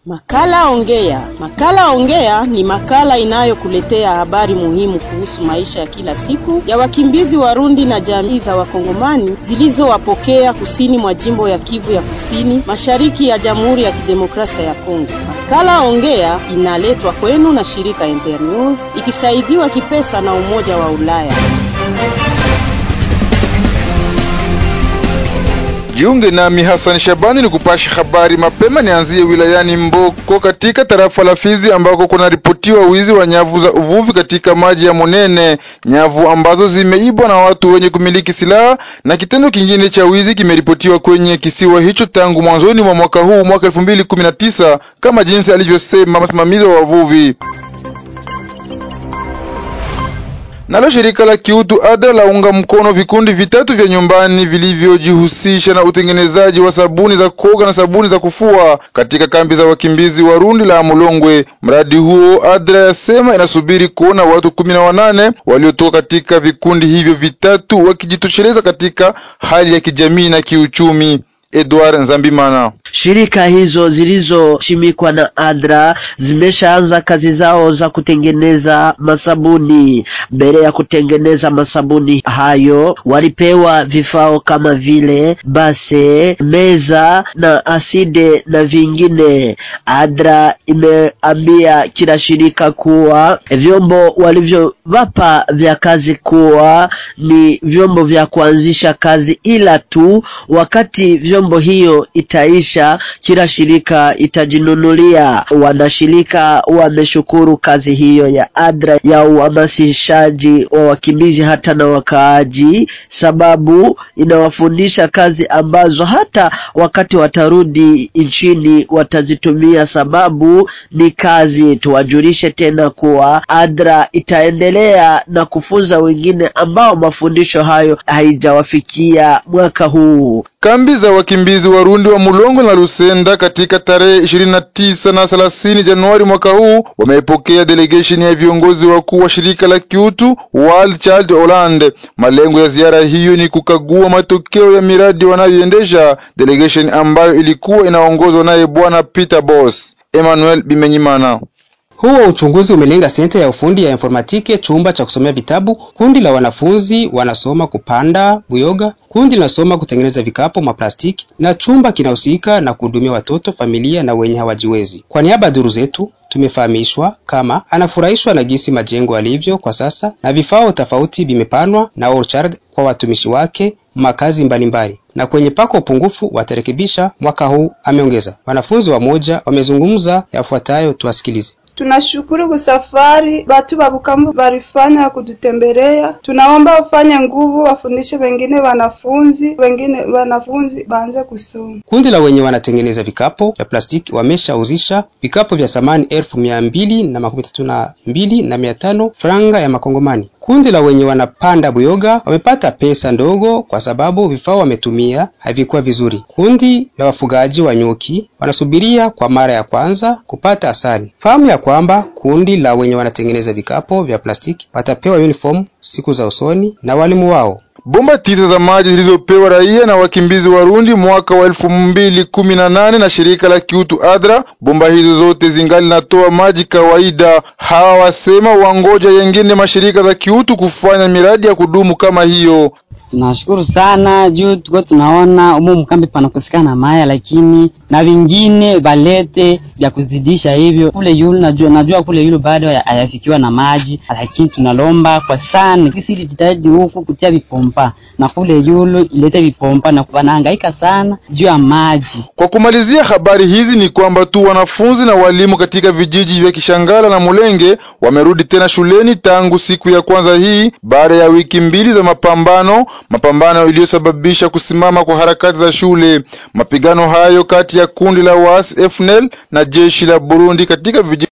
Makala Ongea. Makala Ongea ni makala inayokuletea habari muhimu kuhusu maisha ya kila siku ya wakimbizi Warundi na jamii za Wakongomani zilizowapokea kusini mwa jimbo ya Kivu ya Kusini, mashariki ya Jamhuri ya Kidemokrasia ya Kongo. Makala Ongea inaletwa kwenu na shirika Internews ikisaidiwa kipesa na Umoja wa Ulaya. Jiunge nami Hassan Shabani ni kupasha habari mapema. Nianzie wilayani Mboko katika tarafa la Fizi ambako kunaripotiwa wizi wa nyavu za uvuvi katika maji ya Monene, nyavu ambazo zimeibwa na watu wenye kumiliki silaha. Na kitendo kingine cha wizi kimeripotiwa kwenye kisiwa hicho tangu mwanzoni mwa mwaka huu, mwaka elfu mbili kumi na tisa kama jinsi alivyosema msimamizi wa wavuvi. Nalo shirika la kiutu ADRA launga mkono vikundi vitatu vya nyumbani vilivyojihusisha na utengenezaji wa sabuni za kuoga na sabuni za kufua katika kambi za wakimbizi Warundi la Mulongwe. Mradi huo ADRA yasema inasubiri kuona watu kumi na wanane waliotoka katika vikundi hivyo vitatu wakijitosheleza katika hali ya kijamii na kiuchumi. Edward Nzambimana. Shirika hizo zilizoshimikwa na ADRA zimeshaanza kazi zao za kutengeneza masabuni. Mbele ya kutengeneza masabuni hayo, walipewa vifao kama vile base, meza na aside na vingine. ADRA imeambia kila shirika kuwa vyombo walivyowapa vya kazi kuwa ni vyombo vya kuanzisha kazi, ila tu wakati vyombo hiyo itaisha kila shirika itajinunulia. Wanashirika wameshukuru kazi hiyo ya ADRA ya uhamasishaji wa wakimbizi hata na wakaaji, sababu inawafundisha kazi ambazo hata wakati watarudi nchini watazitumia, sababu ni kazi. Tuwajulishe tena kuwa ADRA itaendelea na kufunza wengine ambao mafundisho hayo haijawafikia mwaka huu. Kambi za wakimbizi Warundi wa Mulongo na Lusenda katika tarehe ishirini na tisa na thelathini Januari mwaka huu wamepokea delegation ya viongozi wakuu wa shirika la kiutu World Child Holland. Malengo ya ziara hiyo ni kukagua matokeo ya miradi wanayoendesha, delegation ambayo ilikuwa inaongozwa naye Bwana Peter Boss. Emmanuel Bimenyimana. Huo uchunguzi umelenga senta ya ufundi ya informatike, chumba cha kusomea vitabu, kundi la wanafunzi wanasoma kupanda buyoga, kundi linasoma kutengeneza vikapu maplastiki, na chumba kinahusika na kuhudumia watoto, familia na wenye hawajiwezi. Kwa niaba ya duru zetu tumefahamishwa kama anafurahishwa na jinsi majengo alivyo kwa sasa na vifaa tofauti vimepanwa na Orchard kwa watumishi wake makazi mbalimbali na kwenye pako upungufu watarekebisha mwaka huu, ameongeza. Wanafunzi wamoja wamezungumza yafuatayo, tuwasikilize. Tunashukuru kwa safari batu babukambu barifanya kututembelea. Tunaomba wafanye nguvu, wafundishe wengine wanafunzi, wengine wanafunzi baanze kusoma. Kundi la wenye wanatengeneza vikapo vya plastiki wameshauzisha vikapo vya samani elfu mia mbili na makumi tatu na mbili na mia tano franga ya makongomani. Kundi la wenye wanapanda buyoga wamepata pesa ndogo kwa sababu vifaa wametumia havikuwa vizuri. Kundi la wafugaji wa nyuki wanasubiria kwa mara ya kwanza kupata asali. Fahamu ya kwamba kundi la wenye wanatengeneza vikapo vya plastiki watapewa uniform siku za usoni na walimu wao. Bomba tisa za maji zilizopewa raia na wakimbizi Warundi mwaka wa elfu mbili kumi na nane na shirika la kiutu ADRA. Bomba hizo zote zingali natoa maji kawaida. Hawa wasema wangoja yengine mashirika za kiutu kufanya miradi ya kudumu kama hiyo. Tunashukuru sana juu tuko tunaona umu mkambi panakosekana maya, lakini na vingine balete vya kuzidisha hivyo. Kule yulu najua, najua kule yulu bado hayafikiwa na maji, lakini tunalomba kwa sana sisi jitahidi huku kutia vipompa na kule yulu ilete vipompa na wanahangaika sana juu ya maji. Kwa kumalizia habari hizi ni kwamba tu wanafunzi na walimu katika vijiji vya Kishangala na Mulenge wamerudi tena shuleni tangu siku ya kwanza hii baada ya wiki mbili za mapambano mapambano iliyosababisha kusimama kwa harakati za shule. Mapigano hayo kati ya kundi la waasi FNL na jeshi la Burundi katika vijiji